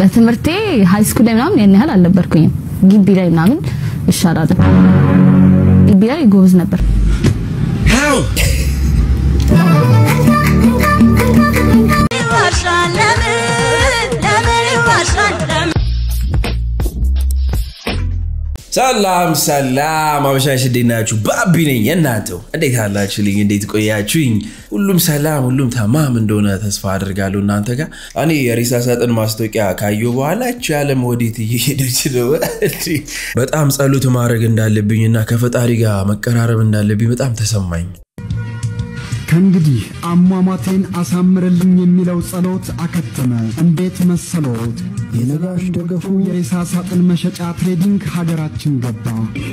በትምህርቴ ሃይ ስኩል ላይ ምናምን ያን ያህል አልነበርኩኝም። ግቢ ላይ ምናምን እሻላለሁ። ግቢ ላይ ጎበዝ ነበር። ሰላም ሰላም፣ አበሻሽ እንዴት ናችሁ? ባቢ ነኝ የእናንተው። እንዴት አላችሁልኝ? እንዴት ቆያችሁኝ? ሁሉም ሰላም፣ ሁሉም ተማም እንደሆነ ተስፋ አድርጋለሁ እናንተ ጋር። እኔ የሬሳ ሳጥን ማስታወቂያ ካየሁ በኋላ እቺ ዓለም ወዴት እየሄደች ነው? በጣም ጸሎት ማድረግ እንዳለብኝና ከፈጣሪ ጋር መቀራረብ እንዳለብኝ በጣም ተሰማኝ። ከእንግዲህ አሟሟቴን አሳምርልኝ የሚለው ጸሎት አከተመ። እንዴት መሰሎት? የነጋሽ ደገፉ የሬሳ ሳጥን መሸጫ ትሬዲንግ ሀገራችን ገባ።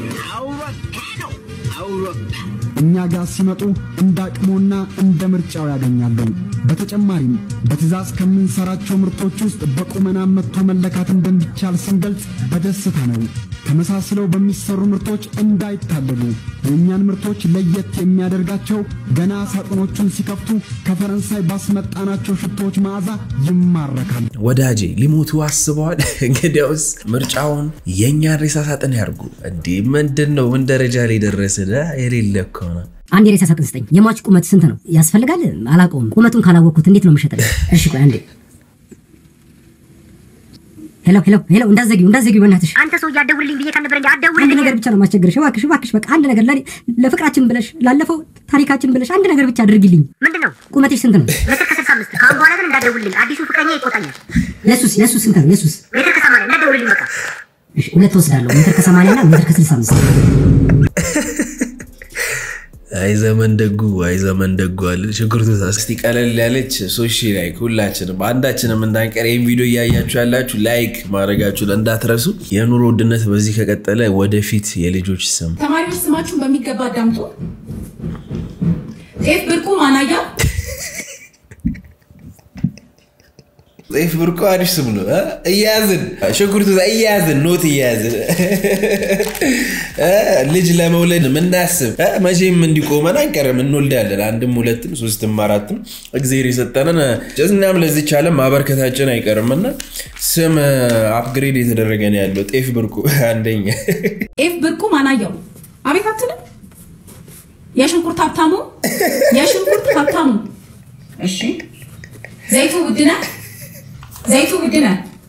እኛ ጋር ሲመጡ እንደ አቅሞና እንደ ምርጫው ያገኛሉ። በተጨማሪም በትዕዛዝ ከምንሰራቸው ምርቶች ውስጥ በቁመና መጥቶ መለካት እንደሚቻል ስንገልጽ በደስታ ነው። ተመሳስለው በሚሰሩ ምርቶች እንዳይታለሉ። የእኛን ምርቶች ለየት የሚያደርጋቸው ገና ሳጥኖቹን ሲከፍቱ ከፈረንሳይ ባስመጣናቸው ሽቶዎች መዓዛ ይማረካል። ወዳጄ ሊሞቱ አስበዋል። እንግዲያውስ ምርጫውን የእኛን ሬሳ ሳጥን ያርጉ። እንዲህ ምንድን ነው? ምን ደረጃ ላይ ደረስን? የሌለ እኮ ነው። አንድ የሬሳ ሳጥን ስጠኝ። የሟች ቁመት ስንት ነው? ያስፈልጋል? አላውቀውም። ቁመቱን ካላወቅኩት እንዴት ነው የምሸጥልህ? እሺ ቆይ አንዴ። ሄሎ ሄሎ ሄሎ፣ እንዳትዘጊው እንዳትዘጊው፣ በእናትሽ አንተ ሰው እያደውልልኝ ብዬ ካልነበር እንጂ አንድ አትደውልልኝ። ነገር ብቻ ነው ማስቸገርሽ። እባክሽ እባክሽ፣ በቃ አንድ ነገር ለኔ ለፍቅራችን ብለሽ ላለፈው ታሪካችን ብለሽ አንድ ነገር ብቻ አድርጊልኝ። ምንድን ነው ቁመትሽ ስንት ነው? ሜትር ከስልሳ አምስት ከአሁን በኋላ ግን እንዳትደውልልኝ። አዲሱ ፍቅረኛ ይቆጣኛል። የሱስ የሱስ ስንት ነው? የሱስ ሜትር ከሰማንያ እንዳትደውልልኝ በቃ። እሺ፣ ሁለት ወስዳለሁ። ሜትር ከሰማንያ እና ሜትር ከስልሳ አምስት አይ ዘመን ደጉ አይ ዘመን ደጉ አለ ሽንኩርቱ። እስቲ ቀለል ያለች ሶሺ ላይክ ሁላችንም አንዳችንም እንዳንቀር ይህን ቪዲዮ እያያችሁ ያላችሁ ላይክ ማድረጋችሁን እንዳትረሱ። የኑሮ ውድነት በዚህ ከቀጠለ ወደፊት የልጆች ስም ተማሪዎች ስማችሁን በሚገባ አዳምጡ። ጤፍ ብርቁ ማናያ፣ ጤፍ ብርቆ አዲስ ስም ነው እ? እያያዝን ሽንኩርቱ እያያዝን ኖት እያያዝን እ? ልጅ ለመውለድ ምናስብ እ? መቼም እንዲቆመን አንቀርም፣ እንወልዳለን። አንድም ሁለትም ሶስትም አራትም እግዜር የሰጠንን እኛም ለዚች ዓለም ማበርከታችን አይቀርም እና ስም አፕግሬድ የተደረገ ነው ያለው። ጤፍ ብርቁ አንደኛ ጤፍ ብርቁ ማናያው። አቤት አትልም? የሽንኩርት ሀብታሙ፣ የሽንኩርት ሀብታሙ። እሺ ዘይቱ ውድነ፣ ዘይቱ ውድነ።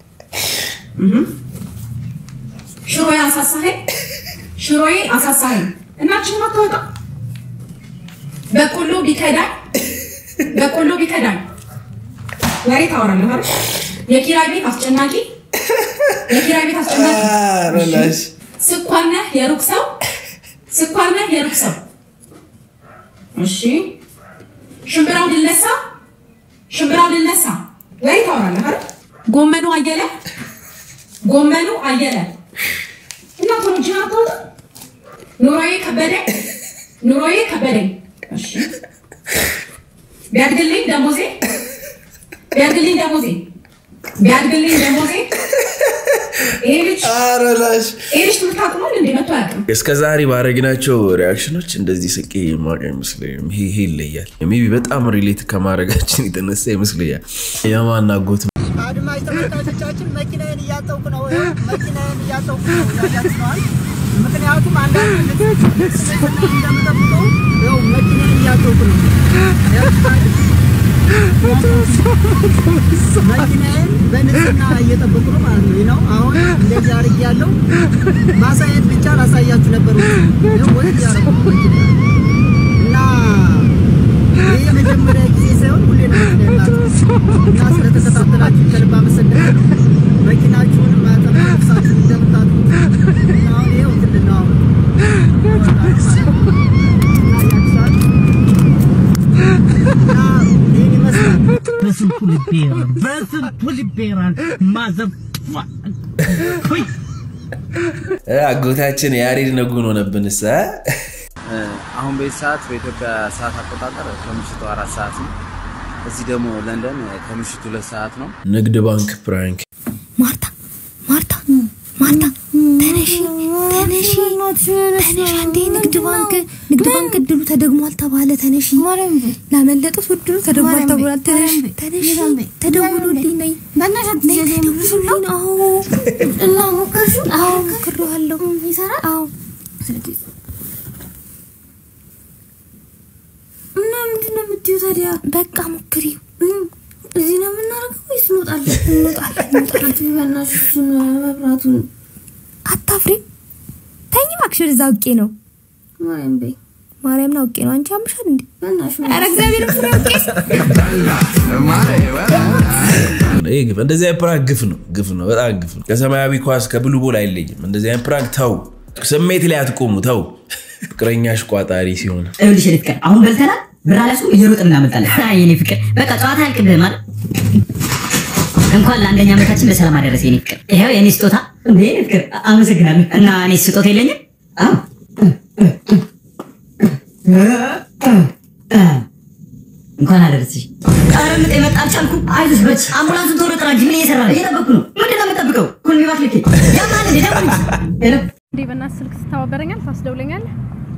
ሽሮዬ አሳሳኸኝ፣ ሽሮዬ አሳሳኸኝ። እናችን ማታወጣ በቆሎ ቢከዳኝ፣ በቆሎ ቢከዳኝ ወሬ ታወራለህ አይደል? የኪራይ ቤት አስጨናቂ፣ የኪራይ ቤት አስጨናቂ። ረላሽ ስኳር ነህ የሩቅ ሰው፣ ስኳር ነህ የሩቅ ሰው። እሺ ሽምብራው ልነሳ፣ ሽምብራው ልነሳ። ወሬ ታወራለህ አይደል? ጎመኑ አየለ፣ ጎመኑ አየለ። እና ቶሎ ጅና አታወጣ። ኑሮዬ ከበደኝ፣ ኑሮዬ ከበደኝ። እሺ ቢያድግልኝ ደሞዜ፣ ቢያድግልኝ ደሞዜ፣ ቢያድግልኝ ደሞዜ። ይሄ ልጅ ረላሽ ይሄ ልጅ ትምህርት አቁሟል እንዴ? መቶ አያውቅም። እስከ ዛሬ ባረግናቸው ሪያክሽኖች እንደዚህ ስቄ የማውቅ አይመስለኝም። ይሄ ይሄ ይለያል። ሜይ ቢ በጣም ሪሌት ከማድረጋችን የተነሳ ይመስለኛል። የማናጎት አድማጭ ተመልካቾቻችን መኪናዬን እያጠብኩ ነው። ይኸው መኪናዬን እያጠብኩ ነው። ያጋጥመዋል። ምክንያቱም አንዳንድ ልብስ እንደምጠብቀው ይኸው መኪናዬን እያጠብኩ ነው። መኪናዬን በንጽህና እየጠበቁ ነው ማለት ነው። ይህ ነው አሁን እንደዚህ አድርጌያለሁ። ማሳየት ብቻ ላሳያችሁ ነበር። ይኸው ወጥ እያደረኩ ነው መኪናዬን እና ይህ የመጀመሪያ ጊዜ ሳይሆን ሁሌ ነው መኪና የማጥበው። እና ስለተከታተላችሁ ከልብ አመሰግናለሁ። መኪናችሁን ማጠብ ልብሳችሁን እንደምታጥቡት እና አሁን ይኸው እንትን ነው አሁን እና ያክሳል እና ይህን ይመስላል። በስንቱ ልቤራን በስንቱ ልቤራን ማዘብ አጎታችን ያሬድ ነጉን ሆነብንስ እ? አሁን በዚህ ሰዓት በኢትዮጵያ ሰዓት አቆጣጠር ከምሽቱ አራት ሰዓት ነው። እዚህ ደግሞ ለንደን ከምሽቱ ሁለት ሰዓት ነው። ንግድ ባንክ ፕራንክ ማርታ ማርታ ማርታ ተነሽ ተነሺ ተነሺ ተነሺ አንዴ ንግድ ባንክ ንግድ ባንክ እድሉ ተደግሟል ተባለ ተነሺ ላመለጡት እድሉ ተደግሟል ተብሏል ተነሺ ተነሺ ተደውሎልኝ ነይ ነይ ተደውሎልኝ አዎ እና ሞከርሽው አዎ ሞክሬዋለሁ ይሰራል አዎ እና ምንድን ነው የምትይው ታዲያ በቃ ሞክሪው እዚህ ነው የምናደርገው ወይስ እንወጣለን? እንወጣለን እንወጣለን። በእናትሽ እሱን መብራቱን አታፍሪም? ተኝ እባክሽ፣ ወደዛ አውቄ ነው ማርያም በይ ማርያምን አውቄ ነው። አንቺ አምሻል እንዴ? ኧረ እግዚአብሔር ፍሬ አውቄ ይህ ግፍ እንደዚህ አይነት ፕራንክ ግፍ ነው፣ ግፍ ነው፣ በጣም ግፍ ነው። ከሰማያዊ ኳስ ከብሉ ቦል አይለይም። እንደዚህ አይነት ፕራንክ ተው፣ ስሜት ላይ አትቆሙ፣ ተው። ፍቅረኛሽ ቋጣሪ ሲሆን ይኸውልሽ የኔ ፍቅር አሁን በልተናል፣ ብር አለሱ እየሮጥን እናመጣለን። አይ የኔ ፍቅር በቃ ጨዋታ ያልቅብህ ማለት እንኳን ለአንደኛ ዓመታችን በሰላም አደረሰ የኔ ፍቅር። ይኸው የኔ ስጦታ። እንዴ የኔ ፍቅር አመሰግናለሁ። እና እኔ ስጦታ የለኝም? አዎ እንኳን አደረስሽ። ኧረ ምጥ የመጣ አልቻልኩም። አይዞሽ በች አምቡላንሱን ቶሎ ጥራ እንጂ ምን እየሰራ ነው? እየጠበኩ ነው። ምንድን ነው የምጠብቀው? ኩልሚ ባክልኬ ያማል እንዴ ደውል እንጂ። ሄሎ እንዴ በእናትህ ስልክ ስታባበረኛል ታስደውለኛለህ?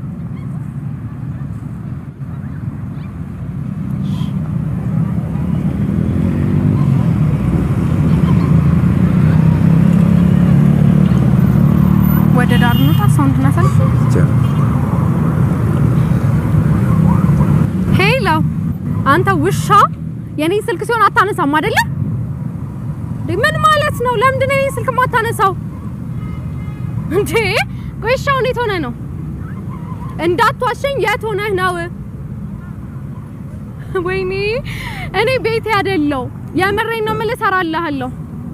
ወደ ዳር እንውጣ፣ ሳውንድ እናሳልፍ። ሄሎ፣ አንተ ውሻ የኔን ስልክ ሲሆን አታነሳም አይደለ? እንዴ ምን ማለት ነው? ለምንድን ነው የኔን ስልክ የማታነሳው? እንዴ ቆይ እሺ፣ አሁን የት ሆነህ ነው? እንዳትዋሸኝ፣ የት ሆነህ ነው? ወይኔ እኔ ቤቴ አይደለሁ። የምሬን ነው የምልህ። እሰራልሃለሁ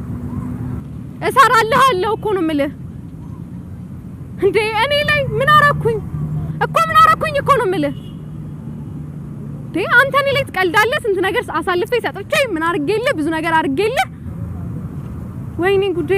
እሰራልሃለሁ እኮ ነው የምልህ። እንዴ እኔ ላይ ምን አረኩኝ እኮ ምን አረኩኝ እኮ ነው የምልህ። እንዴ አንተ እኔ ላይ ትቀልዳለህ። ስንት ነገር አሳልፌ ሰጥቼ ምን አድርጌልህ፣ ብዙ ነገር አድርጌልህ። ወይኔ ጉዴ!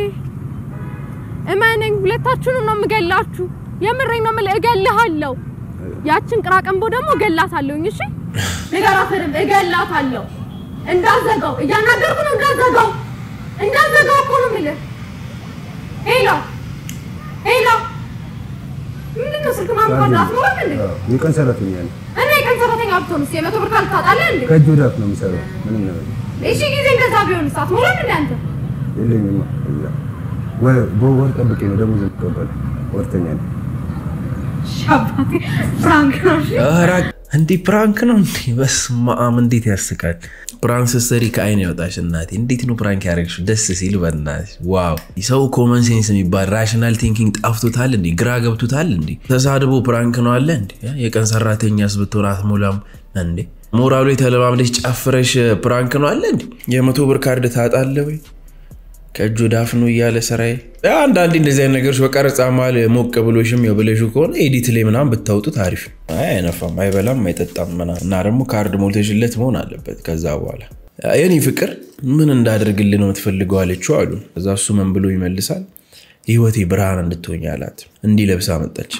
እመነኝ፣ ሁለታችሁንም ነው የምገላችሁ። የምሬን ነው የምልህ፣ እገልሃለሁ። ያችን ቅራቅንቦ ደግሞ እገላታለሁኝ። እሺ ንገራት በደንብ እገላታለሁ። እንዳዘጋው እያናገርኩ ነው። እንዳዘጋው እንዳዘጋው እኮ ነው የምልህ። ሄሎ ሄሎ፣ ምንድን ነው ስልክ ማምጣት አትኖርም እንዴ? የቀን ሰራተኛ ነው። እኔ የቀን ሰራተኛ ብትሆንስ የመቶ ብር ካል ታጣለህ እንዴ? ከእጅ ወደ አፍ ነው የሚሰራው። ምንም ነገር እሺ ጊዜ እንደዛ ቢሆንስ አትኖርም እንዴ አንተ? የለኝማ። እዛ ወ- በወር ጠብቄ ነው ደሞዝ የምቀበለው። ወርተኛ ነው። እሺ አባቴ ፍራንክ ነው። እሺ ኧረ እንዲህ ፕራንክ ነው እንዴ? በስመ አብ እንዴት ያስቃል። ፕራንክ ስትሰሪ ከአይን ያወጣሽ እናቴ። እንዴት ነው ፕራንክ ያደረግሽው? ደስ ሲል በእናትሽ ዋው። ሰው ኮመን ሴንስ የሚባል ራሽናል ቲንኪንግ ጠፍቶታል እንዴ? ግራ ገብቶታል እንዴ? ተሳድቦ ፕራንክ ነው አለ እንዴ? የቀን ሰራተኛስ ብትሆን አትሞላም እንዴ? ሞራሉ የተለማምደሽ ጨፍረሽ ፕራንክ ነው አለ እንዴ? የመቶ ብር ካርድ ታጣለ ወይ? ከእጅ ወደ አፍ ነው እያለ ስራዬ። አንዳንዴ እንደዚህ አይነት ነገሮች በቀረጻ መሀል ሞቅ ብሎሽም የብለሹ ከሆነ ኤዲት ላይ ምናምን ብታውጡት አሪፍ ነው። አይ አይነፋም፣ አይበላም፣ አይጠጣም ምናምን እና ደግሞ ካርድ ሞልተሽለት መሆን አለበት። ከዛ በኋላ የኔ ፍቅር ምን እንዳደርግልህ ነው የምትፈልገው አለችው አሉ። ከዛ እሱ ምን ብሎ ይመልሳል? ህይወቴ ብርሃን እንድትሆኝ አላት። እንዲህ ለብሳ መጣች።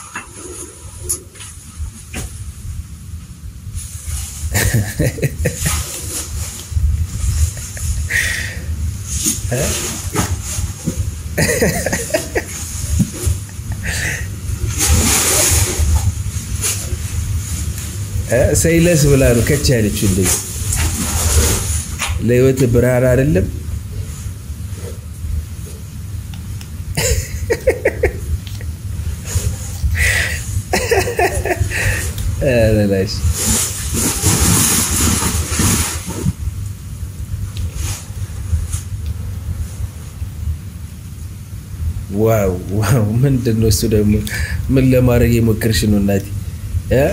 ሰይለስ ብላ ነው ከች ያለችው። እንደዚህ ለህይወት ብርሃን አይደለም ኧረ ላሽ ዋው ዋው! ምንድን ነው እሱ ደግሞ? ምን ለማድረግ የሞከርሽ ነው እናቴ? እ?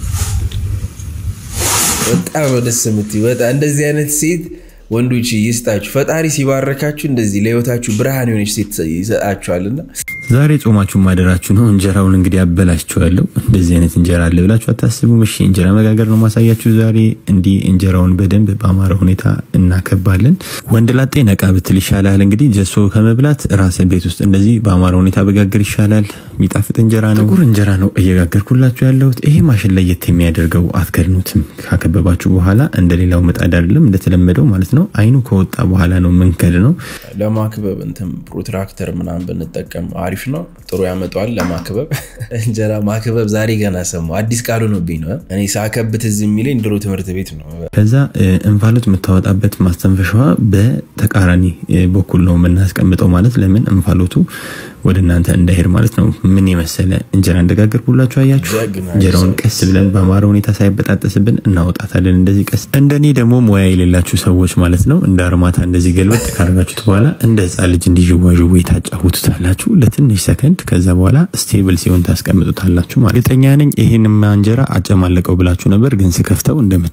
በጣም ነው ደስ የምትይው። በጣም እንደዚህ አይነት ሴት ወንዶች ይስጣችሁ። ፈጣሪ ሲባረካችሁ እንደዚህ ለህይወታችሁ ብርሃን የሆነች ሴት ይሰጣችኋልና ዛሬ ጾማችሁን ማደራችሁ ነው። እንጀራውን እንግዲህ አበላችኋለሁ። እንደዚህ አይነት እንጀራ አለ ብላችሁ አታስቡም። እሺ እንጀራ መጋገር ነው ማሳያችሁ ዛሬ። እንዲህ እንጀራውን በደንብ በአማረ ሁኔታ እናከባለን። ወንድ ላጤ ነቃ ብትል ይሻላል። እንግዲህ ጀሶ ከመብላት ራስን ቤት ውስጥ እንደዚህ በአማረ ሁኔታ በጋገር ይሻላል። የሚጣፍጥ እንጀራ ነው። ጥቁር እንጀራ ነው እየጋገርኩላችሁ ያለሁት። ይሄ ማሽን ለየት የሚያደርገው አትከድኑትም። ካከበባችሁ በኋላ እንደሌላው ምጣድ አይደለም፣ እንደተለመደው ማለት ነው። ነው። አይኑ ከወጣ በኋላ ነው መንከድ ነው። ለማክበብ እንትን ፕሮትራክተር ምናምን ብንጠቀም አሪፍ ነው። ጥሩ ያመጣዋል ለማክበብ። እንጀራ ማክበብ ዛሬ ገና ሰማሁ። አዲስ ቃል ሆኖብኝ ነው። እኔ ሳከብት እዚህ የሚለኝ ድሮ ትምህርት ቤት ነው። ከዛ እ፣ እንፋሎት የምታወጣበት ማስተንፈሻዋ በተቃራኒ እ፣ በኩል ነው የምናስቀምጠው። ማለት ለምን እንፋሎቱ ወደ እናንተ እንዳይሄድ ማለት ነው። ምን የመሰለ እንጀራ እንደጋገርኩላችሁ አያችሁ። እንጀራውን ቀስ ብለን በአማረ ሁኔታ ሳይበጣጠስብን እናወጣታለን። እንደዚህ ቀስ እንደኔ ደግሞ ሙያ የሌላችሁ ሰዎች ማለት ነው እንደ አርማታ እንደዚህ ገልበጥ ካደረጋችሁት በኋላ እንደ ህፃን ልጅ እንዲዥዋዥዌ ታጫውቱታላችሁ ለትንሽ ሰከንድ። ከዛ በኋላ ስቴብል ሲሆን ታስቀምጡታላችሁ። ማለት እርግጠኛ ነኝ ይህንማ እንጀራ አጨማለቀው ብላችሁ ነበር፣ ግን ስከፍተው እንደምት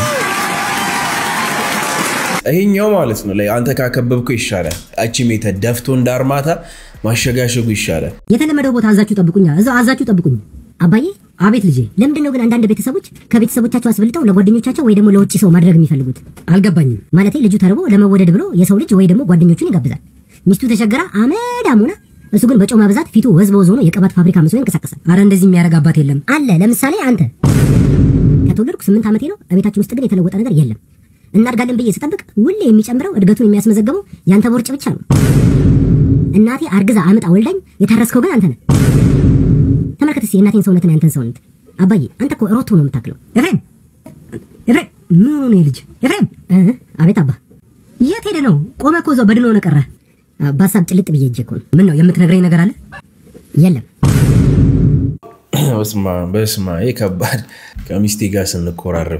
ይሄኛው ማለት ነው ላይ አንተ ካከበብከው ይሻላል። አቺ ሜተድ ደፍቶ እንደ አርማታ ማሸጋሸጉ ይሻላል። የተለመደው ቦታ አዛችሁ ጠብቁኛ፣ እዛው አዛችሁ ጠብቁኝ። አባዬ አቤት ልጄ። ለምንድን ነው ግን አንዳንድ ቤተሰቦች ከቤተሰቦቻቸው አስበልጠው ለጓደኞቻቸው ወይ ደግሞ ለውጭ ሰው ማድረግ የሚፈልጉት? አልገባኝም። ማለቴ ልጁ ተርቦ ለመወደድ ብሎ የሰው ልጅ ወይ ደግሞ ጓደኞቹን ይጋብዛል። ሚስቱ ተቸግራ አመድ አሙና፣ እሱ ግን በጮማ ብዛት ፊቱ ወዝ በወዝ ሆኖ የቅባት ፋብሪካ መስሎ ይንቀሳቀሳል። አረ እንደዚህ የሚያደርግ አባት የለም አለ። ለምሳሌ አንተ ከተወለድኩ ስምንት ዓመቴ ነው። በቤታችን ውስጥ ግን የተለወጠ ነገር የለም። እናድጋለን ብዬ ስጠብቅ ሁሌ የሚጨምረው እድገቱን የሚያስመዘግበው ያንተ ቦርጭ ብቻ ነው። እናቴ አርግዛ አምጣ ወልዳኝ የታረስከው ግን አንተ ነህ። ተመልከት እስኪ የእናቴን ሰውነትና ያንተን ሰውነት። አባዬ አንተ እኮ ሮቶ ነው የምታክለው። ኤፍሬም ኤፍሬም፣ ምን ሆነ ነው ልጅ? ኤፍሬም እ አቤት አባ፣ የት ሄደ ነው? ቆመ እኮ እዛው በድን ሆነ ቀረ። በሀሳብ ጭልጥ ብዬ እጄ እኮ ነው። ምን ነው የምትነግረኝ ነገር አለ? የለም በስማ በስማ ይሄ ከባድ ከሚስቴ ጋር ስንኮራረፍ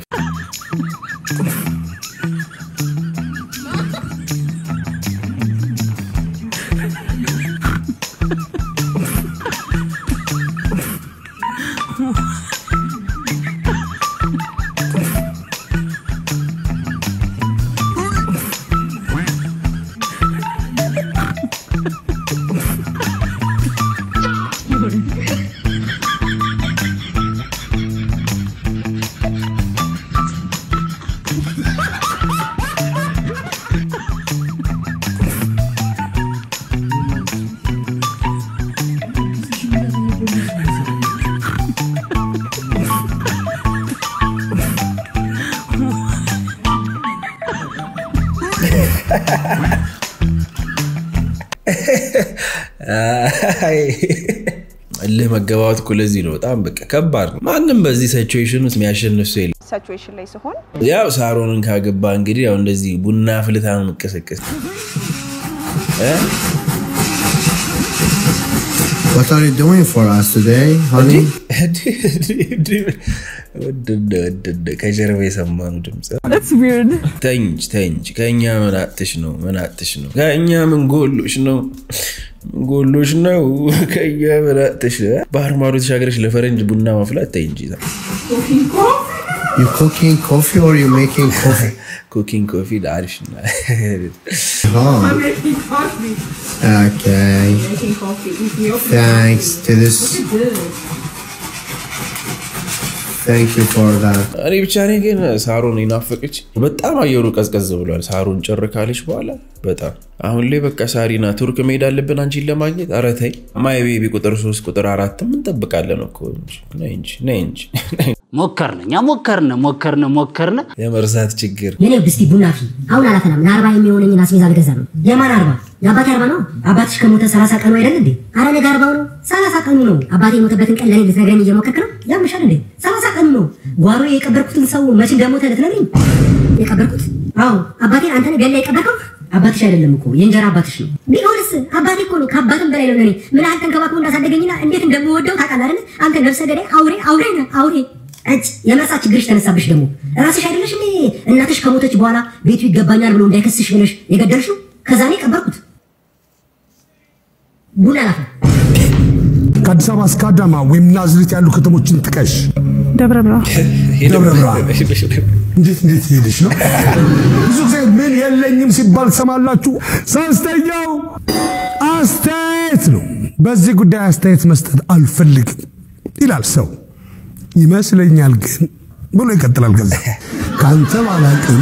አይ፣ እልህ መገባባት እኮ ለዚህ ነው በጣም በቃ ከባድ ነው። ማንም በዚህ ሲቹዌሽን ውስጥ የሚያሸንፍ ሰው የለም። ሲቹዌሽን ላይ ሲሆን ያው ሳሮንን ካገባ እንግዲህ ያው እንደዚህ ቡና ፍልታ ነው የምቀሰቀስ እ? What are you doing for us today, honey? ወደደ ወደደ ከጀርባ የሰማነው ድምፅ ተንጅ ተንጅ ከእኛ ምን አጥሽ ነው ምን አጥሽ ነው ከእኛ ምን ጎሎሽ ነው ምን ጎሎሽ ነው ከእኛ ምን አጥሽ ባህር ማዶ ተሻገረች ለፈረንጅ ቡና ማፍላት ተይ እንጂ You cooking coffee or you making coffee? ኩኪንግ ኮፊ አሪፍ ነው Oh, okay. Thanks to this. Thank you for that. እኔ ብቻ ነኝ ግን ሳሮን ይናፈቀች በጣም አየሩ ቀዝቀዝ ብሏል ሳሮን ጭር ካለች በኋላ በጣም አሁን ላይ በቃ ሳሪና ቱርክ መሄድ አለብን አንቺን ለማግኘት ኧረ ተይ ማይ ቤቢ ቁጥር ሶስት ቁጥር አራትም እንጠብቃለን እኮ እንጂ ነይ እንጂ ነይ እንጂ ሞከርን፣ እኛ ሞከርን ሞከርን ሞከርን። የመርሳት ችግር የኔ ውድ እስቲ ቡና ፊ አሁን አላፈላም። ለአርባ የሚሆነኝን አስቤዛ ልገዛ ነው። የማን አርባ? የአባቴ አርባ ነው። አባትሽ ከሞተ ሰላሳ ቀኑ አይደል እንዴ? አረ ነገ አርባው ነው። ሰላሳ ቀኑ ነው። አባቴ የሞተበትን ቀን ለኔ ልትነግረኝ እየሞከርክ ነው? ያምሻል እንዴ? ሰላሳ ቀኑ ነው። ጓሮ የቀበርኩትን ሰው መች እንደሞተ ልትነግረኝ? የቀበርኩት? አዎ አባቴን አንተ ነህ ገላ የቀበርከው? አባትሽ አይደለም እኮ የእንጀራ አባትሽ ነው። ቢሆንስ አባቴ እኮ ነው። ከአባትም በላይ ነው ለኔ። ምን ያህል ተንከባክቦ እንዳሳደገኝና እንዴት እንደምወደው ታውቃለህ አይደል? አንተ ነፍሰ ገዳይ አውሬ አውሬ ነህ አውሬ እጭ የመርሳት ችግርሽ ተነሳብሽ። ደግሞ ራስሽ አይደለሽ እንዴ እናትሽ ከሞተች በኋላ ቤቱ ይገባኛል ብሎ እንዳይከስሽ ብለሽ የገደልሽው? ከዛ እኔ ቀበርኩት። ቡና ላፈ ከአዲስ አበባ እስከ አዳማ ወይም ናዝሬት ያሉ ከተሞችን ጥቀሽ። ደብረ ብርሃን ደብረ ብርሃን እንዴት እንዴት ሄደሽ ነው? ብዙ ጊዜ ምን የለኝም ሲባል ትሰማላችሁ። ሶስተኛው አስተያየት ነው። በዚህ ጉዳይ አስተያየት መስጠት አልፈልግም ይላል ሰው ይመስለኛል ግን ብሎ ይቀጥላል። ከዛ ከአንተ ባላቅም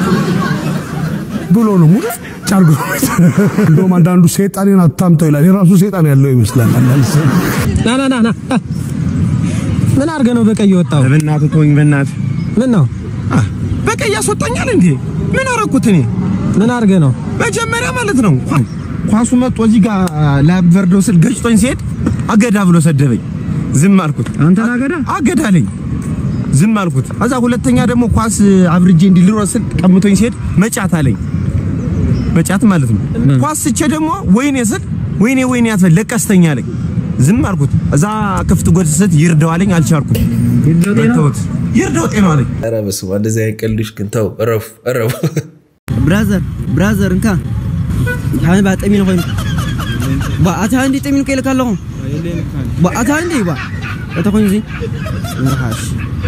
ብሎ ነው ሙሉ ጫርጎ እንደውም አንዳንዱ ሴጣኔን አታምጠው ይላል። የራሱ ሴጣን ያለው ይመስላል። አንዳንድ ሰው ና ና ና ና ምን አድርገህ ነው በቀይ የወጣው? በእናትህ ተወኝ፣ በእናትህ ምን ነው በቀይ ያስወጣኛል እንዴ? ምን አረኩት እኔ? ምን አድርገህ ነው? መጀመሪያ ማለት ነው ኳሱ መጥቶ እዚህ ጋር ላበርደው ስል ገጭቶኝ ሲሄድ አገዳ ብሎ ሰደበኝ። ዝም አልኩት። አንተን አገዳ አገዳ አለኝ። ዝም አልኩት። ከዛ ሁለተኛ ደግሞ ኳስ አብርጄ እንዲልሮጥ ስል ቀምቶኝ ሲሄድ መጫት አለኝ። መጫት ማለት ነው። ኳስ ስቼ ደግሞ ወይኔ ስል ወይኔ ወይኔ አትበል ለቀስተኛ አለኝ። ዝም አልኩት። እዛ ክፍት ጎድ ስት ይርደው አለኝ። አልቻልኩም። ተውት ይርደው ጤና አለኝ። ኧረ በስመ አብ እንደዚህ አይነት ቀልዶች ግን ተው፣ እረፉ እረፉ። ብራዘር ብራዘር እንካ ሓን ባ ጠሚኑ ኮይኑ ባ ኣታ እንዲ ጠሚኑ ከይልካ ኣለኹ ባ ኣታ እንዲ ባ እታ ኮይኑ እዚ ምርሓሽ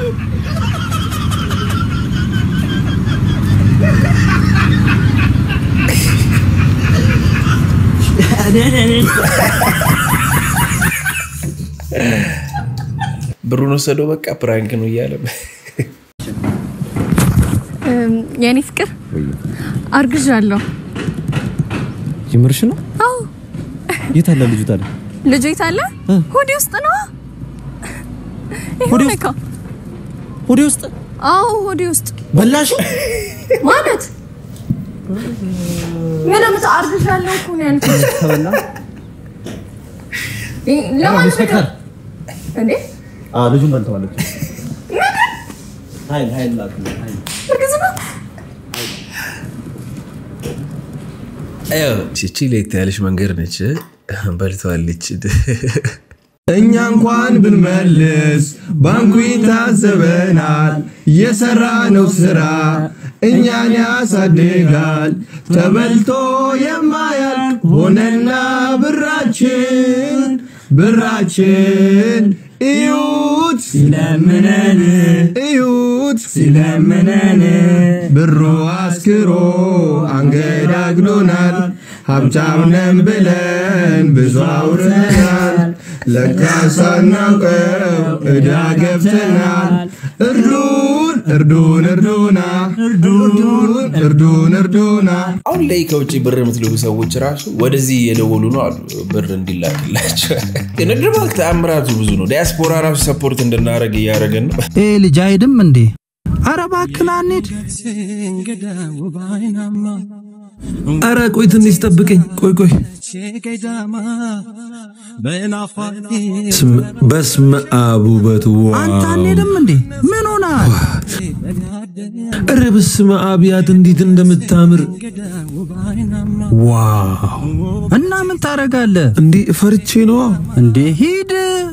ብሩን ወሰደው በቃ ፕራንክ ነው እያለ የኔ ፍቅር አርግዣለሁ። ጅምርሽ ነው? አዎ የት አለ ልጁ ታዲያ? ልጁ የት አለ? ሆዴ ውስጥ ነው። ሆዴ ይሄው ውስጥ? ነካው። ሆዴ ውስጥ አዎ ሆዴ ውስጥ በላሽ? ማለት ምንም አርግዣለሁ እኮ ነው ያልኩት። ተበላ? ይ- ለማን ኢንስፔክተር እንዴ አዎ ልጁን በልተዋለች። ኃይል ኃይል ላክ ኃይል እርግዝና ያው እቺ ለየት ያለች መንገድ ነች። በልተዋለች። እኛ እንኳን ብንመልስ ባንኩ ይታዘበናል። የሰራነው ስራ እኛን ያሳድጋል። ተበልቶ የማያልቅ ሆነና ብራችን ብራችን እዩት ሲለምነን እዩት ሲለምነን ብሩ አስክሮ አንገዳግሎናል። ሀብታም ነን ብለን ብዙ አውርተናል። ለካ ሳናውቀው ዕዳ ገብተናል። እርዱን እርዱን እርዱና እርዱን እርዱን እርዱና አሁን ላይ ከውጭ ብር የምትልኩ ሰዎች ራሱ ወደዚህ እየደወሉ ነው አሉ ብር እንዲላክላቸው። የንግድ ባንክ ተአምራቱ ብዙ ነው። ዲያስፖራ ራሱ ሰፖርት እንድናደርግ እያደረገን ነው። ይሄ ልጅ አይድም እንዴ? አረ እባክህ ና እንሂድ። አረ ቆይ ትንሽ ጠብቀኝ። ቆይ ቆይ ስም- በስመ አብ ውበቱ አንተ አንሄድም እንዴ? ምን ሆናል? ኧረ በስመ አብ ያት እንዴት እንደምታምር ዋው! እና ምን ታደርጋለህ እንዴ? ፈርቼ ነዋ እንዴ? ሂድ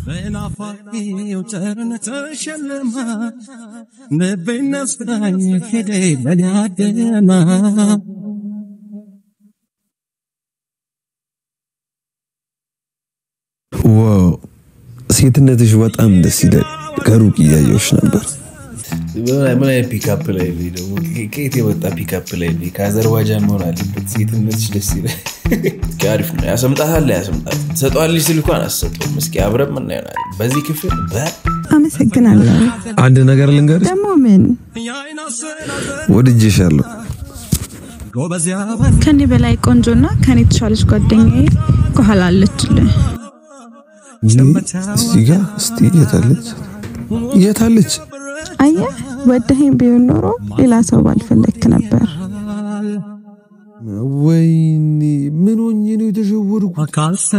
ዋው! ሴትነትሽ በጣም ደስ ይላል። ከሩቅ እያየሁሽ ነበር። ምን አይነት ፒካፕ ላይ ነው ደግሞ? ከየት የመጣ ፒካፕ ላይ ነው? ከአዘርባይጃን መሆን አለበት። ሴትነትሽ ደስ ይላል። እስኪ አሪፍ ነው። ያሰምጣታል፣ ያሰምጣት ትሰጠዋለች ስል እንኳን አትሰጠውም። እስኪ አብረን ምን ይሆናል በዚህ ክፍል በ አመሰግናለሁ። አንድ ነገር ልንገርሽ፣ ደግሞ ምን ወድጄሻለሁ። ከኔ በላይ ቆንጆና ከኔ የተሻለች ጓደኛዬ ከኋላ አለችልህ። እዚህ ጋ እስቲ የታለች የታለች? አየህ፣ ወደኸኝ ቢሆን ኖሮ ሌላ ሰው ባልፈለግክ ነበር። ወይኔ ምን ሆኜ ነው የተሸወድኩት?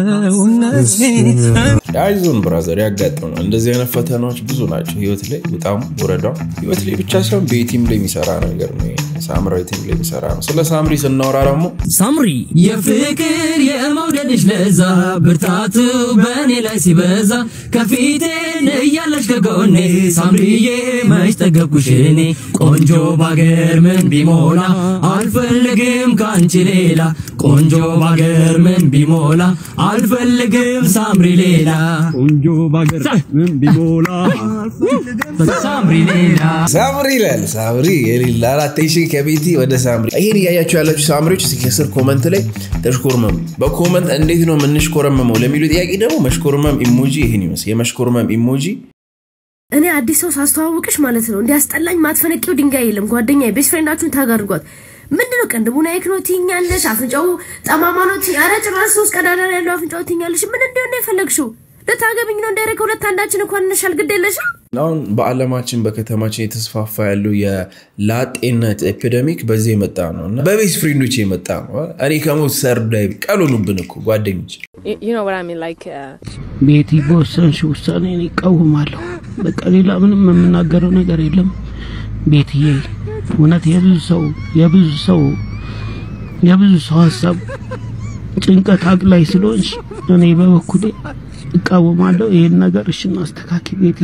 አይዞን ብራዘር፣ ያጋጥመናል። እንደዚህ አይነት ፈተናዎች ብዙ ናቸው ህይወት ላይ በጣም ውረዳው ህይወት ላይ ብቻ ሳይሆን ቤቲም ላይ የሚሰራ ነገር ነው። ይሄ ሳምራዊቲም ላይ የሚሰራ ነው። ስለ ሳምሪ ስናወራ ደግሞ ሳምሪ የፍቅር የመውደድሽ ለዛ ብርታቱ በእኔ ላይ ሲበዛ ከፊቴን እያለሽ ከጎኔ ሳምሪዬ መች ጠገብኩሽ እኔ ቆንጆ ባገር ምን ቢሞላ አልፈልግም ከአንቺ ሌላ ቆንጆ ባገር ምን ቢሞላ አልፈልግም ሳምሪ ሌላ ቆንጆ ባገር ምን ቢሞላ ሳምሪ ሌላ ሳምሪ ይላል። ሳምሪ የሌላ አራቴሽን ከቤቲ ወደ ሳምሪ። ይሄን እያያችሁ ያላችሁ ሳምሪዎች እስኪ ከስር ኮመንት ላይ ተሽኮርመሙ። በኮመንት እንዴት ነው የምንሽኮረመመው ለሚሉ ጥያቄ ደግሞ መሽኮርመም ኢሞጂ ይህን ይመስል የመሽኮርመም ኢሞጂ እኔ አዲስ ሰው ሳስተዋውቅሽ ማለት ነው እንዲያስጠላኝ ማትፈነቂው ድንጋይ የለም። ጓደኛ ቤስት ፍሬንዳችሁን ታግ አድርጓት። ምንድነው ቅንድቡ ናይክ ነው ትይኛለሽ፣ አፍንጫው ጠማማ ነው ትይ። ኧረ ጭራሽ ሶስት ቀዳዳ ነው ያለው አፍንጫው ትይኛለሽ። ምን እንዲሆን ነው የፈለግሽው? ልታገብኝ ነው እንዳይረ ከሁለት አንዳችን እንኳን እንሻል ግድ የለሽም አሁን በዓለማችን በከተማችን የተስፋፋ ያለው የላጤነት ኤፒደሚክ በዚህ የመጣ ነው እና በቤስት ፍሬንዶች የመጣ ነው። እኔ ከሞት ሰርዳይ ቀሉኑብን እኮ ጓደኞች You know what I mean? Like, uh, ቤቲ በወሰንሽ ውሳኔ እኔ እቃወማለሁ። በቃ ሌላ ምንም የምናገረው ነገር የለም። ቤትዬ እውነት የብዙ ሰው የብዙ ሰው የብዙ ሰው ሀሳብ ጭንቀት አቅላይ ስለሆንሽ እኔ በበኩሌ እቃወማለሁ። ይህን ነገር እሽን አስተካኪ ቤትዬ፣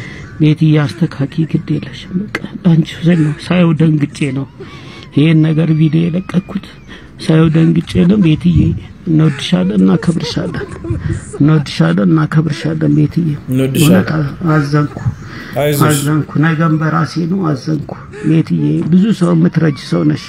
ቤትዬ አስተካኪ፣ ግድ የለሽም። በቃ አንቺ ስል ነው ሳየው ደንግጬ ነው ይህን ነገር ቪዲዮ የለቀኩት ሳየው ደንግጬ ነው። ቤትዬ እንወድሻለን፣ እናከብርሻለን፣ እንወድሻለን፣ እናከብርሻለን ቤትዬ። እንወድሻለን። እውነት አዘንኩ አይዞሽ። አዘንኩ። ነገም በራሴ ነው አዘንኩ ቤትዬ። ብዙ ሰው የምትረጅ ሰው ነሽ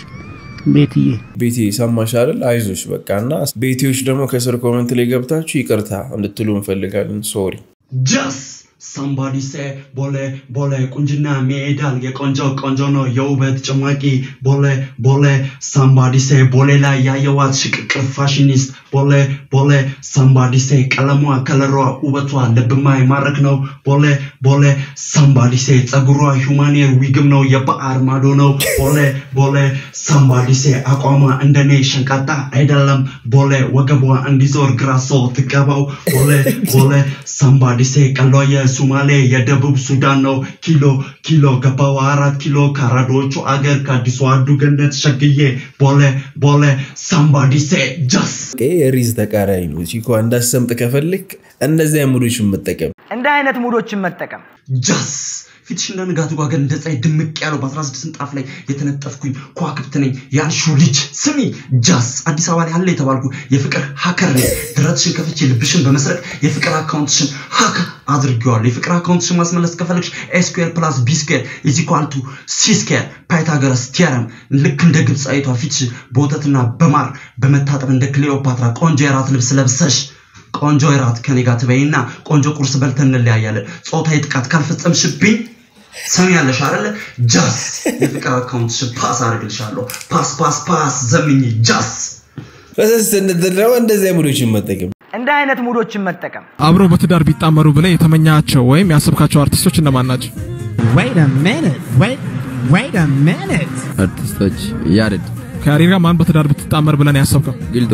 ቤትዬ። ቤቴ ሰማሽ አይደል? አይዞሽ በቃ እና ቤቴዎች ደግሞ ከስር ኮመንት ላይ ገብታችሁ ይቅርታ እንድትሉ እንፈልጋለን። ሶሪ ጀስ ሳምባዲ ሴ ቦሌ ቦሌ ቁንጅና ይሄዳል የቆንጆ ቆንጆ ነው የውበት ጭማቂ ቦሌ ቦሌ ሳምባዲ ሴ ቦሌ ላይ ያየዋት ሽቅቅር ፋሽኒስት ቦሌ ቦሌ ሳምባዲ ሴ ቀለሟ ከለሯ ውበቷ ልብማ ማረክ ነው ቦሌ ቦሌ ሳምባዲ ሴ ጸጉሯ ሁማኔር ዊግም ነው የበአር ማዶ ነው ቦሌ ቦሌ ሳምባዲ ሴ አቋሟ እንደኔ ሸንቃጣ አይደለም ቦሌ ወገቧ እንዲዞር ግራሶ ትቀባው ቦሌ ቦሌ ሳምባዲ ሴ ቀሏ የሱማሌ የደቡብ ሱዳን ነው ኪሎ ኪሎ ገባው አራት ኪሎ ከአራዶቹ አገር ከአዲሱ አዱ ገነት ሸግዬ ቦሌ ቦሌ ሳምባዲ ሴ ጃስ ይሄ የሪዝ ተቃራኒ ነው። ቺኮ እንዳሰምጥ ከፈልክ እነዚያ ሙዶችን መጠቀም እንደ አይነት ሙዶችን መጠቀም ጃስ ፊትሽ እንደ ንጋቱ ጓገን እንደ ፀሐይ ድምቅ ያለው በ16 ምንጣፍ ላይ የተነጠፍኩኝ ከዋክብት ነኝ ያልሽው ልጅ ስሚ ጃስ አዲስ አበባ ላይ አለ የተባልኩ የፍቅር ሀከር ነኝ ድረትሽን ከፍቼ ልብሽን በመስረቅ የፍቅር አካውንትሽን ሀክ አድርጌዋለሁ የፍቅር አካውንትሽን ማስመለስ ከፈለግሽ ኤስኩዌር ፕላስ ቢስኩዌር ኢዚኳልቱ ሲስኩዌር ፓይታገረስ ቲያረም ልክ እንደ ግብፃዊቷ ፊትሽ በወተትና በማር በመታጠብ እንደ ክሌኦፓትራ ቆንጆ የራት ልብስ ለብሰሽ ቆንጆ የራት ከኔ ጋር ትበይና ቆንጆ ቁርስ በልተን እንለያያለን ጾታዊ ጥቃት ካልፈጸምሽብኝ ሰሚያለሽ አይደለ ጃስ የፍቅር አካውንትሽን ፓስ አድርግልሻለሁ ፓስ ፓስ ፓስ ዘምኝ ጃስ ፈሰስ እንድትል ደግሞ እንደዚያ ሙዶችን መጠቀም እንደ አይነት ሙዶችን መጠቀም አብሮ በትዳር ቢጣመሩ ብለህ የተመኛቸው ወይም ያሰብካቸው አርቲስቶች እነማን ናቸው? Wait a minute. Wait, wait a minute. አርቲስቶች ያሬድ ከያሬድ ጋር ማን በትዳር ብትጣመር ብለን ያሰብከው? ጊልዶ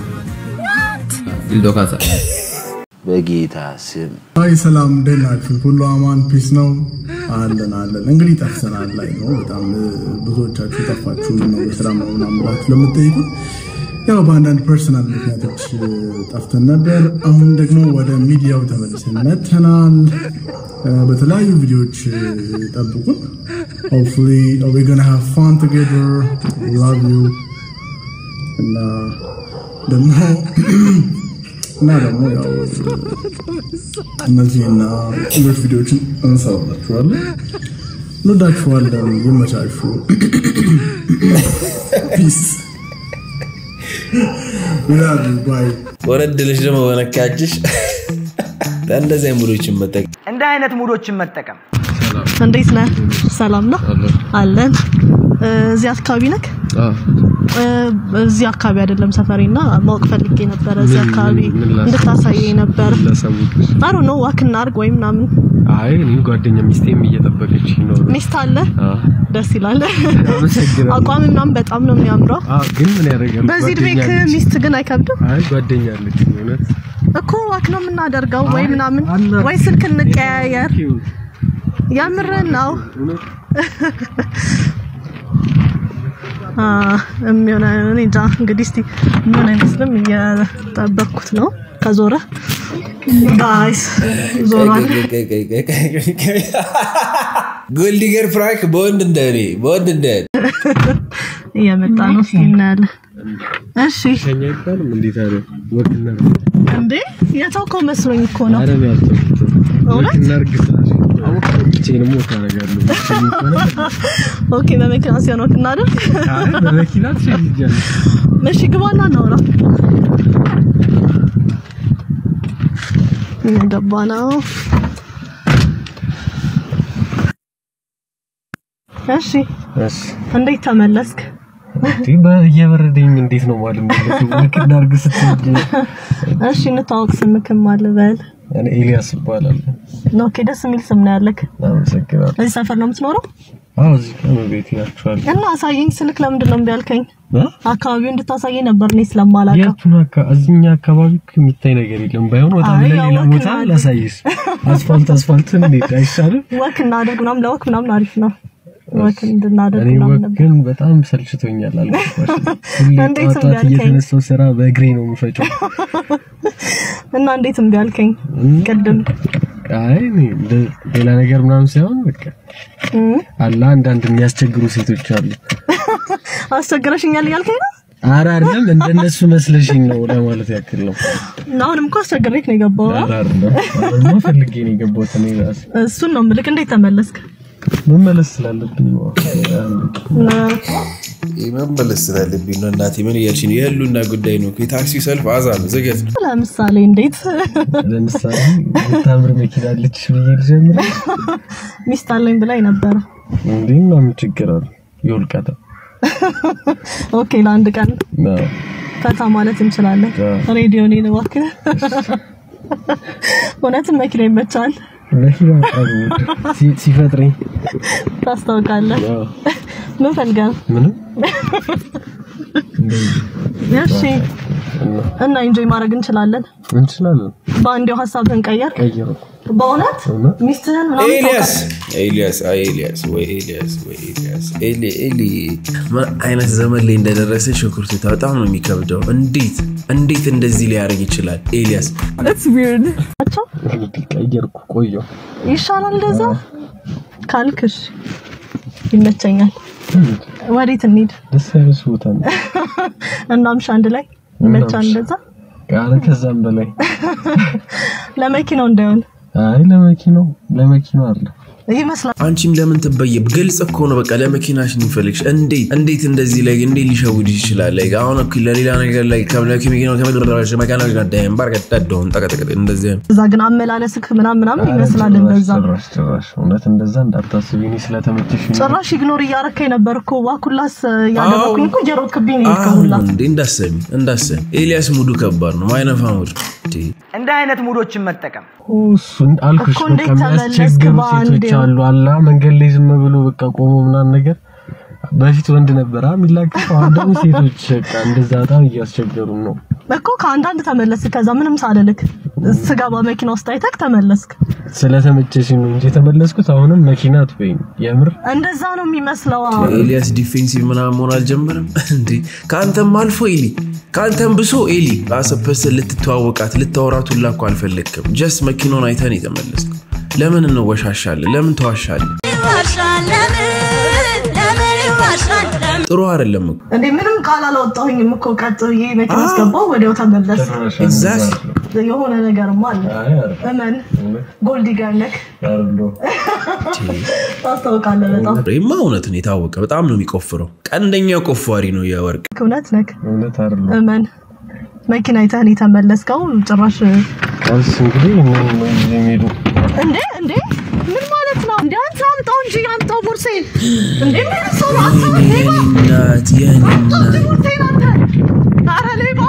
ጊልዶ ካሳ በጌታ ስም አይ ሰላም፣ እንዴት ናችሁ? ሁሉ አማን ፒስ ነው አለን አለን። እንግዲህ ጠፍተናል ላይ ነው በጣም እ፣ ብዙዎቻችሁ ጠፋችሁ ነው የስራ ምናምን ብላችሁ ለምትጠይቁ ያው በአንዳንድ ፐርሰናል ምክንያቶች እ፣ ጠፍተን ነበር። አሁን ደግሞ ወደ ሚዲያው ተመልሰን መጥተናል። እ፣ በተለያዩ ቪዲዮዎች እ፣ ጠብቁን። ሆፕፉሊ ዊ ጎና ሃቭ ፋን ቱጌዘር ላቭ ዩ እና ደግሞ እና ደግሞ ያው እነዚህና ሌሎች ቪዲዮዎችን እንሰራላችኋለን። እንወዳችኋለን። ይመቻችሁ። ፒስ ይላሉ ባይ ወረድልሽ ደግሞ በነካችሽ እንደዚያ ሙዶችን መጠቀም እንደ አይነት ሙዶችን መጠቀም እንዴት ነህ? ሰላም ነው አለን። እ፣ እዚህ አካባቢ ነክ? እ፣ እዚህ አካባቢ አይደለም ሰፈሬ እና ማወቅ ፈልጌ ነበረ። እዚህ ምን- አካባቢ ምን ላሳይ? እንድታሳየኝ ነበር። ላሳውቅሽ? አሮ ነው ዋክ እናድርግ ወይ ምናምን። አይ እኔ ጓደኛ ሚስቴም እየጠበቀች ነው። ሚስት አለ? አዎ። ደስ ይላል። አመሰግናለሁ። አቋም ምናምን በጣም ነው የሚያምረው። አዎ፣ ግን ምን ያደርጋል? በዚህ እድሜክ ጓደኛ አለች። ሚስት ግን አይከብድም አይ ጓደኛ አለች እውነት እኮ ዋክ ነው የምናደርገው ወይ ምናምን ወይ ስልክ እንቀያየር። ያምረን ነው አ፣ የሚሆነ እኔ እንጃ እንግዲህ እስቲ ምን አይመስልም እየጠበቅኩት ነው ከዞረ ጋይስ ዞሯል ጎልዲገር ፍራንክ በወንድ እንደ እኔ በወንድ እንደ እኔ እየመጣ ነው እስቲ እናያለን እሺ ሸኛ አይባልም እንዴት አለ ወክና እንዴ የተውከው መስሎኝ እኮ ነው አረም ያልተው እውነት? ወክና እርግ ስላሽ ብቻዬንም ወክ አደርጋለሁ ብቻዬን ከሆነ ኦኬ በመኪና ሲሆን ወክ እናድርግ አይ በመኪና ትሸኝጃለሽ እሺ ግባና እናውራ እየገባ ነው እሺ እሺ እንዴት ተመለስክ እንዴ በየበረደኝ እንዴት ነው ማለት ነው ወክና እርግ ስትል እሺ እንታወቅ ስምክም አለ በል እኔ ኤልያስ እባላለሁ። ኦኬ፣ ደስ የሚል ስም ነው ያለክ። አመሰግናለሁ። እዚህ ሰፈር ነው የምትኖረው? አዎ እዚህ ጋር ነው ቤቴ ያችኋል። እና አሳየኝ ስልክ ለምንድን ነው እምቢ ያልከኝ? አካባቢው እንድታሳየኝ ነበር እኔ ስለማላውቀው። የቱን አካ እዚህኛ አካባቢ እኮ የሚታይ ነገር የለም። ባይሆን ወጣ አይ፣ ብለን ያው ሌላ ወክ ቦታ እናድርግ። ላሳይስ። አስፋልት አስፋልትን እንሂድ አይሻልም? ወክ እናድርግ ምናምን፣ ለወክ ምናምን አሪፍ ነው። ወክ እንድናደርግ እኔ ምናምን ወክ ነበር። ግን በጣም ሰልችቶኛል አልገባሽም? ሁሌ እንዴት ጠዋት እምቢ ጠዋት አልከኝ? እየተነሳው ስራ በእግሬ ነው የምፈጨው። እና እንዴት እምቢ አልከኝ? ቅድም አይ እኔ እንደ- ሌላ ነገር ምናምን ሳይሆን በቃ እም፣ አላ አንዳንድ የሚያስቸግሩ ሴቶች አሉ። አስቸግረሽኛል እያልከኝ ነው? ኧረ አይደለም እንደነሱ መስለሽኝ ነው ለማለት ያክል ነው። እና አሁንም እኮ አስቸግሬክ ነው የገባው። ኧረ አይደለም አሁንማ ፈልጌ ነው የገባሁት እኔ ራሴ እሱን ነው የምልክ። እንዴት ተመለስክ? መመለስ ስላለብኝ ነው። መመለስ ስላለብኝ ነው። እናቴ ምን እያልሽ ነው? የህሉና ጉዳይ ነው እኮ። የታክሲው ሰልፍ አዛ ነው፣ ዝገት ነው። ለምሳሌ እንዴት ለምሳሌ የምታምር መኪና አለችሽ ብዬ ልጀምር ሚስት አለኝ ብላኝ ነበረ። እንዴ? እና ምን ችግር አለ? ይወልቃታ ኦኬ፣ ለአንድ ቀን ነው ፈታ ማለት እንችላለን። ሬዲዮኔ ነው እባክህ። እውነትም መኪና ይመቻል፣ መኪና በጣም ውድ ሲ- ሲፈጥረኝ ታስታውቃለህ። ያው ምን ፈልገህ ነው? ምንም እሺ፣ እና ኢንጆይ ማድረግ እንችላለን። እንችላለን። በአንዴው ሀሳብህን ቀየር። ቀይሩ በእውነት ሚስትህን ምናምን ኤልያስ ታውቃለህ? ኤልያስ አይ ኤልያስ ወይ ኤልያስ ወይ ኤልያስ ኤሊ ኤሊ ምን አይነት ዘመን ላይ እንደደረሰ ሽኩርቱታ በጣም ነው የሚከብደው። እንዴት እንዴት እንደዚህ ሊያደርግ ይችላል ኤልያስ? እንግዲህ ቀየርኩ ቆየሁ። ይሻላል እንደዛ ካልክሽ ይመቸኛል። ወዴት እንሂድ? ደስ ያለሽ ቦታ ነው። እናምሽ አንድ ላይ ይመቻል እንደዛ ኧረ ከዛም በላይ ለመኪናው እንዳይሆን አይ ለመኪናው ለመኪናው አለ ይመስላል። አንቺም ለምን ትበየብ? ግልጽ እኮ ነው። በቃ ለመኪናሽ ነው የሚፈልግሽ። እንዴት እንዴት እንደዚህ ላይ እንዴት ሊሸውድ ይችላል? ላይ አሁን እኮ ለሌላ ነገር ላይ ከመኪናው ከመድረሽ መኪና ጋር ዳይም ባር ቀደውን ጠቀጠቀ እንደዚህ አይነት እዛ ግን አመላለስክ ምናምን ምናምን ይመስላል እንደዛ። ጭራሽ ጭራሽ እውነት እንደዛ እንዳታስቢ። እኔ ስለተመቸሽ ነው። ጭራሽ ኢግኖር እያረከኝ ነበር እኮ ዋኩላስ ያደረኩኝ እኮ እየሮጥክብኝ ነው የሄድከው አሁን ሁላ። እንዴ እንዳሰሚ እንዳሰሚ ኤልያስ ሙዱ ከባድ ነው። ማይነፋ ሙድ እንዴ እንደ አይነት ሙዶችን መጠቀም እሱን አልኩሽ። እኮ በቃ እንዴት ተመለስክ የሚያስቸግሩ በአንዴ? ሴቶች አሉ። አላ መንገድ ላይ ዝም ብሎ በቃ ቆሞ ምናምን ነገር በፊት ወንድ ነበር የሚላቀቀው። አሁን ደግሞ ሴቶች በቃ እንደዛ በጣም እያስቸገሩ ነው። እኮ ከአንዳንድ ተመለስክ። ከዛ ምንም ሳልልክ ስገባ መኪና ውስጥ አይተክ ተመለስክ። ስለተመቸሽ ነው እንጂ የተመለስኩት። አሁንም መኪና አትበይኝ። የምር እንደዛ ነው የሚመስለው። አዎ። ኤልያስ ዲፌንሲቭ ምናምን መሆን አልጀመረም እንዴ? ከአንተም አልፎ ኤሊ ከአንተም ብሶ ኤሊ አሰፐስ ልትተዋወቃት ልታወራት ሁላ እኮ አልፈለግክም። ጀስት መኪናውን አይተን የተመለስከው። ለምን እንወሻሻለን? ለምን ተዋሻለን? ጥሩ አይደለም እኮ እንዴ ምንም ቃል አላወጣሁኝም እኮ ቀጥ ብዬ መኪና አስገባው ወዲያው ተመለስ። Exactly. የሆነ ነገርማ አለ። እመን ጎልዲገር ነክ ታስታውቃለህ በጣም ይማ እውነት ነው የታወቀ። በጣም ነው የሚቆፍረው። ቀንደኛ ቆፋሪ ነው የወርቅ እውነት ነክ እውነት አይደለም። እመን መኪና አይተህን የተመለስከው ጭራሽ ቀስ እንግዲህ ምን ነው ጊዜ የሚሄዱ እንዴ እንዴ ምን ማለት ነው እንዴ አንተ አምጣው እንጂ አምጣው ቦርሴን እንዴ ምን ሰው ነው አንተ ሌባ እናት የኔ እናት ቦርሴን አንተ ኧረ ሌባ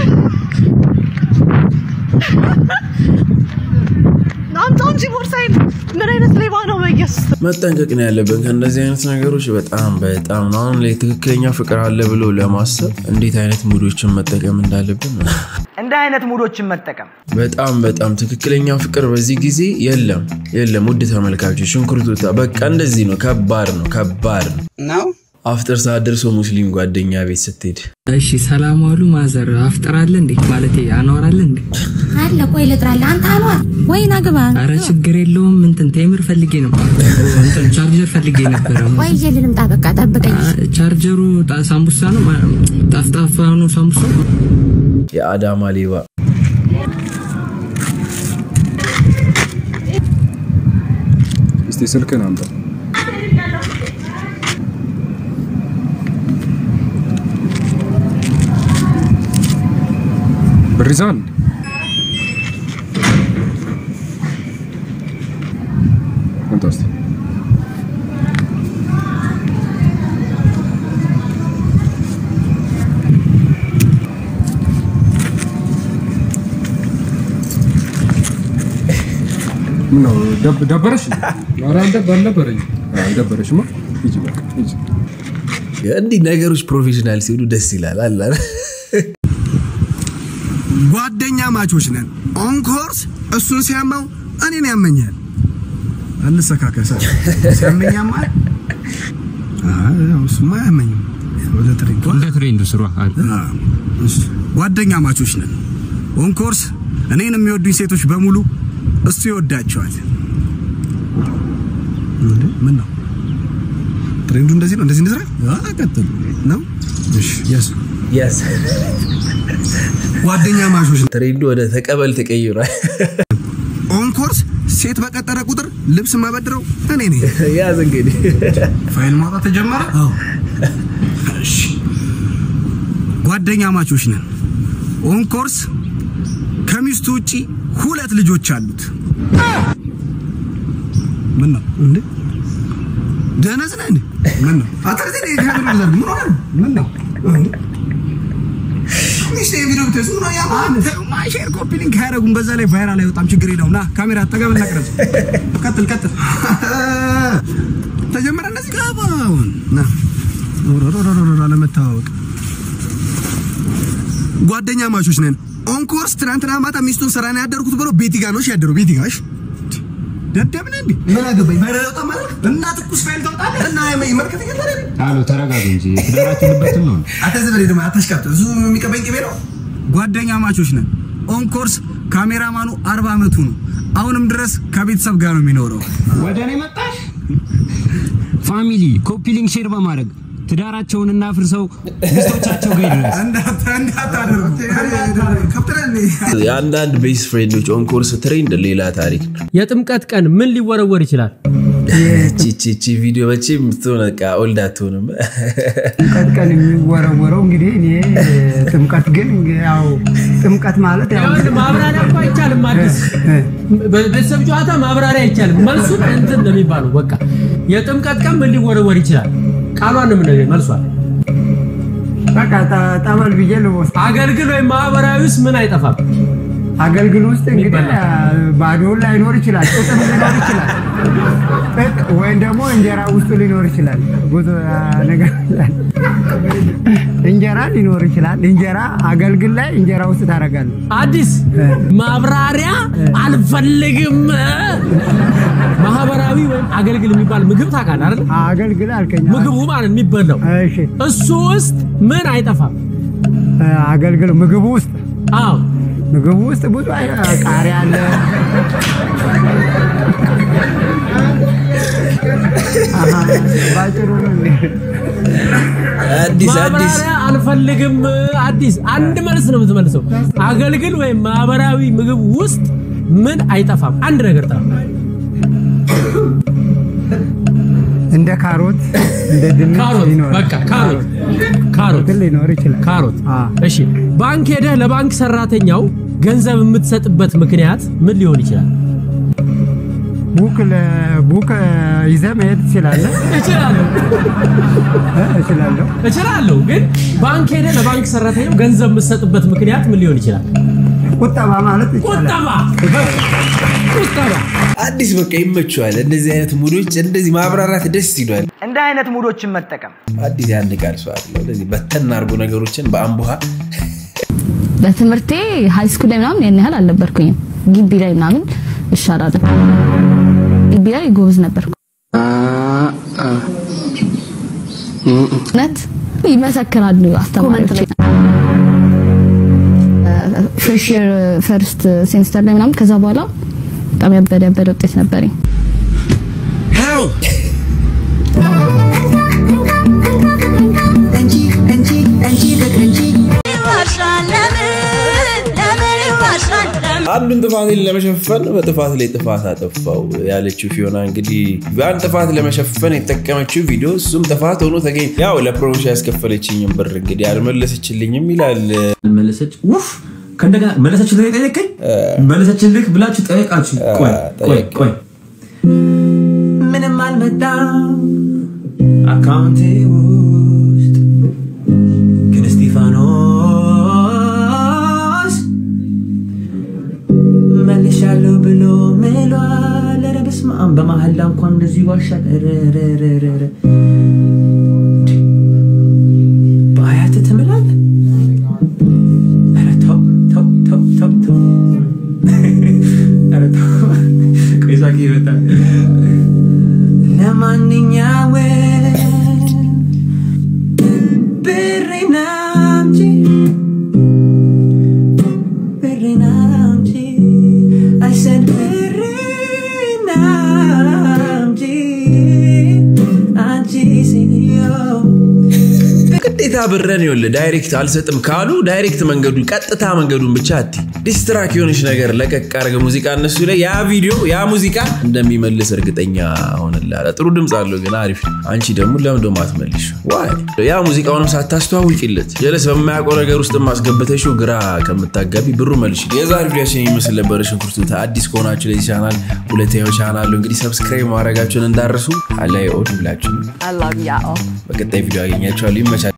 አምጣው እንጂ ቦርሴን ምን አይነት ሌባ ነው በኢየሱስ መጠንቀቅ ነው ያለብን ከእንደዚህ አይነት ነገሮች በጣም በጣም ነው። አሁን ላይ ትክክለኛ ፍቅር አለ ብሎ ለማሰብ እንዴት አይነት ሙዶችን መጠቀም እንዳለብን እንደ አይነት ሙዶችን መጠቀም በጣም በጣም ትክክለኛ ፍቅር በዚህ ጊዜ የለም የለም። ውድ ተመልካቾች ሽንኩርቱታ በቃ እንደዚህ ነው። ከባድ ነው ከባድ ነው ነው አፍጥር ሰዓት ደርሶ ሙስሊም ጓደኛ ቤት ስትሄድ እሺ ሰላም ዋሉ ማዘር አፍጥራለ እንዴ ማለት አኗራለ እንዴ አለ ቆይ ልጥራለህ። አንተ አሏት ወይ ናግባ አረ ችግር የለውም እንትን ቴምር ፈልጌ ነበር እንትን ቻርጀር ፈልጌ ነበረ ቆይ ይዤ ልምጣ። በቃ ጠብቀኝ። ቻርጀሩ ጣ- ሳምቡሳ ነው ማ- ጠፍጣፋ ነው ሳምቡሳ የአዳማ ሌባ እስቲ ስልክህን አምጣ። ብር ይዘሃል? አምጣ እስቲ። ምነው ደብ- ደበረሽ? ኧረ አልደብ- አልደበረኝም። አልደበረሽማ። ሂጂ በቃ ሂጂ። እንዲህ ነገሮች ፕሮፌሽናል ሲሆኑ ደስ ይላል። አላ ጓደኛ ማቾች ነን። ኦንኮርስ እሱን ሲያማው እኔን ያመኛል። እንሰካከሰ ሲያመኝ ያማል። አይ፣ ያው እሱማ አያመኝም። ወደ ትሬንዱ እንደ ትሬንዱ ስሯ እሺ፣ ጓደኛ ማቾች ነን። ኦንኮርስ እኔን የሚወዱኝ ሴቶች በሙሉ እሱ ይወዳቸዋል። እንዴ ምን ነው ትሬንዱ እንደዚህ ነው? እንደዚህ እንስራ? አዎ፣ ቀጥል ነው። እሺ፣ የስ የስ ጓደኛ ማቾች ነን። ትሬንዱ ወደ ተቀበል ተቀይሯል። ኦንኮርስ ሴት በቀጠረ ቁጥር ልብስ ማበድረው እኔ ነኝ። ያዝ እንግዲህ ፋይል ማውጣት ተጀመረ። አዎ እሺ። ጓደኛ ማቾች ነን። ኦንኮርስ ከሚስቱ ውጪ ሁለት ልጆች አሉት። ምን ነው እንዴ? ደነዝ ነህ እንዴ? ምን ነው አታዚ ነህ? ካሜራ ዘርግ ምን ሆነ? ምን ነው እንዴ? ሚስቴ ቪዲዮ ብትይዝ ምን ነው ያማን? ማይሼር ኮፒ ሊንክ አያደርጉም። በዛ ላይ ቫይራል አይወጣም። ችግር የለውም። ና ካሜራ አጠገብና ቅረጽ። ቀጥል ቀጥል። ተጀመረ እንደዚህ ጋባውን ና ሮሮሮሮሮ ለመተዋወቅ ጓደኛ ማቾች ነን። ኦንኮርስ ትናንትና ማታ ሚስቱን ስራ ነው ያደርኩት ብሎ ቤቲ ጋር ነው ያደረው። ቤቲ ጋር እሺ፣ ደደብ ነህ እንዴ? ምን አገባኝ? ቫይራል አይወጣም ማለት እና ትኩስ ፋይል ታውጣለህ እና ያመኝ መልከት ይገታል አሉ ተረጋጉ እንጂ ትዳራችሁበትን ነው አታዝበል ደግሞ አታሽቃብጥ። እሱ የሚቀበኝ ቅቤ ነው። ጓደኛ ማቾች ነን። ኦንኮርስ ካሜራማኑ አርባ ዓመቱ ነው። አሁንም ድረስ ከቤተሰብ ጋር ነው የሚኖረው። ወደ እኔ መጣሽ ፋሚሊ ኮፒ ሊንክ ሼር በማድረግ ትዳራቸውን እናፍርሰው ሚስቶቻቸው ጋር ይድረስ የአንዳንድ ቤስት ፍሬንዶች ኦንኮርስ ትሬንድ ሌላ ታሪክ ነው። የጥምቀት ቀን ምን ሊወረወር ይችላል? ቺቺ ቪዲዮ መቼም የምትሆን በቃ ኦልድ አትሆንም። ጥምቀት ቀን የሚወረወረው እንግዲህ እኔ ጥምቀት ግን ያው ጥምቀት ማለት ያው ይኸውልህ ማብራሪያ እኮ አይቻልም። አዲስ በቤተሰብ ጨዋታ ማብራሪያ አይቻልም። መልሱን እንትን ነው የሚባለው። በቃ የጥምቀት ቀን ምን ሊወረወር ይችላል? ቃሏን ነው የምነግርህ። መልሷል በቃ ጠ- ጠበል ብዬ ልወስድ። አገልግል ወይም ማህበራዊ ውስጥ ምን አይጠፋም? አገልግል ውስጥ እንግዲህ ባዶውን ላይኖር ይችላል፣ ጥጥም ሊኖር ይችላል፣ ጥጥ ወይም ደግሞ እንጀራ ውስጡ ሊኖር ይችላል። ብዙ አ, ነገር እንጀራ ሊኖር ይችላል። እንጀራ አገልግል ላይ እንጀራ ውስጥ ታደርጋለህ። አዲስ ማብራሪያ አልፈልግም። ማህበራዊ ወይም አገልግል የሚባል ምግብ ታውቃለህ አይደል? አገልግል አልከኝ። ምግቡ ማለት የሚበላው እሺ፣ እሱ ውስጥ ምን አይጠፋም? አገልግል ምግቡ ውስጥ አዎ ምግቡ ውስጥ ብዙ አይ- ቃሪያ አለ። አሃ፣ ባጭሩ ነው እንዴ? አዲስ አዲስ ማብራሪያ አልፈልግም። አዲስ አንድ መልስ ነው የምትመልሰው። አገልግል ወይም ማህበራዊ ምግብ ውስጥ ምን አይጠፋም? አንድ ነገር ጠፋ። እንደ ካሮት እንደ ድንች ካሮት ይኖራል። በቃ ካሮት ካሮት ሊኖር ይችላል። ካሮት እሺ። ባንክ ሄደህ ለባንክ ሰራተኛው ገንዘብ የምትሰጥበት ምክንያት ምን ሊሆን ይችላል? ቡክ ለ- ቡክ ይዘህ መሄድ ትችላለህ። እችላለሁ እ፣ እችላለሁ። እችላለሁ፣ ግን ባንክ ሄደህ ለባንክ ሰራተኛው ገንዘብ የምትሰጥበት ምክንያት ምን ሊሆን ይችላል? ቁጠባ ማለት ይቻላል። ቁጠባ ቁጠባ አዲስ በቃ ይመቸዋል። እንደዚህ አይነት ሙዶች እንደዚህ ማብራራት ደስ ይሏል። እንደ አይነት ሙዶችን መጠቀም አዲስ ያን ቃል ሰው አለ እንደዚህ በተን አድርጎ ነገሮችን በአምቡሃ በትምህርቴ ሃይ ስኩል ላይ ምናምን ያን ያህል አልነበርኩኝም። ግቢ ላይ ምናምን እሻላለሁ። ግቢ ላይ ጎበዝ ነበርኩ። እውነት ይመሰክራሉ አስተማሪዎች። ፍሬሽ ይር ፈርስት ሴሚስተር ላይ ምናምን ከዛ በኋላ በጣም ያበደ ያበደ ውጤት ነበረኝ። አንዱን ጥፋቴን ለመሸፈን በጥፋት ላይ ጥፋት አጠፋው ያለችው ፊዮና እንግዲህ ያን ጥፋት ለመሸፈን የተጠቀመችው ቪዲዮ እሱም ጥፋት ሆኖ ተገኝ ያው ለፕሮሞሽ ያስከፈለችኝም ብር እንግዲህ አልመለሰችልኝም ይላል። መለሰች ውፍ ከእንደገና መለሰችልህ ጠየቀኝ መለሰችልህ ብላችሁ ጠየቃችሁ ቆይ ቆይ ቆይ ምንም አልመጣም አካውንቴ ውስጥ ግን እስጢፋኖስ መልሻለሁ ብሎ ምሏል መሀላ እንኳን እንደዚህ ይዋሻል። ኧረ ኧረ ኧረ ኧረ ኧረ። በአያትህ ትምላለህ? ኧረ ተው ተው ተው ተው ተው። ኧረ ተው። ቆይ ሳቂ ይመጣል። ለማንኛውም ብሬን አምጪ ብሬን አምጪ I said ብሬን አምጪ አንቺ ሴትዮ ግዴታ ብረን ይኸውልህ ዳይሬክት አልሰጥም ካሉ ዳይሬክት መንገዱን ቀጥታ መንገዱን ብቻ አቲ ዲስትራክ የሆነች ነገር ለቀቅ አድርገህ ሙዚቃ እነሱ ላይ ያ ቪዲዮ ያ ሙዚቃ እንደሚመልስ እርግጠኛ ሆንልሃለሁ። ጥሩ ድምፅ አለው ግን አሪፍ ነው። አንቺ ደግሞ ለምን ደሞ አትመልሽ? ዋይ ያ ሙዚቃውንም ሳታስተዋውቂለት ጀለስ በማያውቀው ነገር ውስጥ ማስገበተሽው ግራ ከምታጋቢ ብሩ መልሽ። የዛሬ ቪዲዮችን የሚመስል ነበረ። ሽንኩርቱ አዲስ ከሆናችሁ ለዚህ ቻናል ሁለተኛው ቻናሉ እንግዲህ ሰብስክራይብ ማድረጋችሁን እንዳረሱ አላይ ኦድ ብላችሁ I love y'all. በቀጣይ ቪዲዮ ያገኛችኋለሁ። ይመቻል።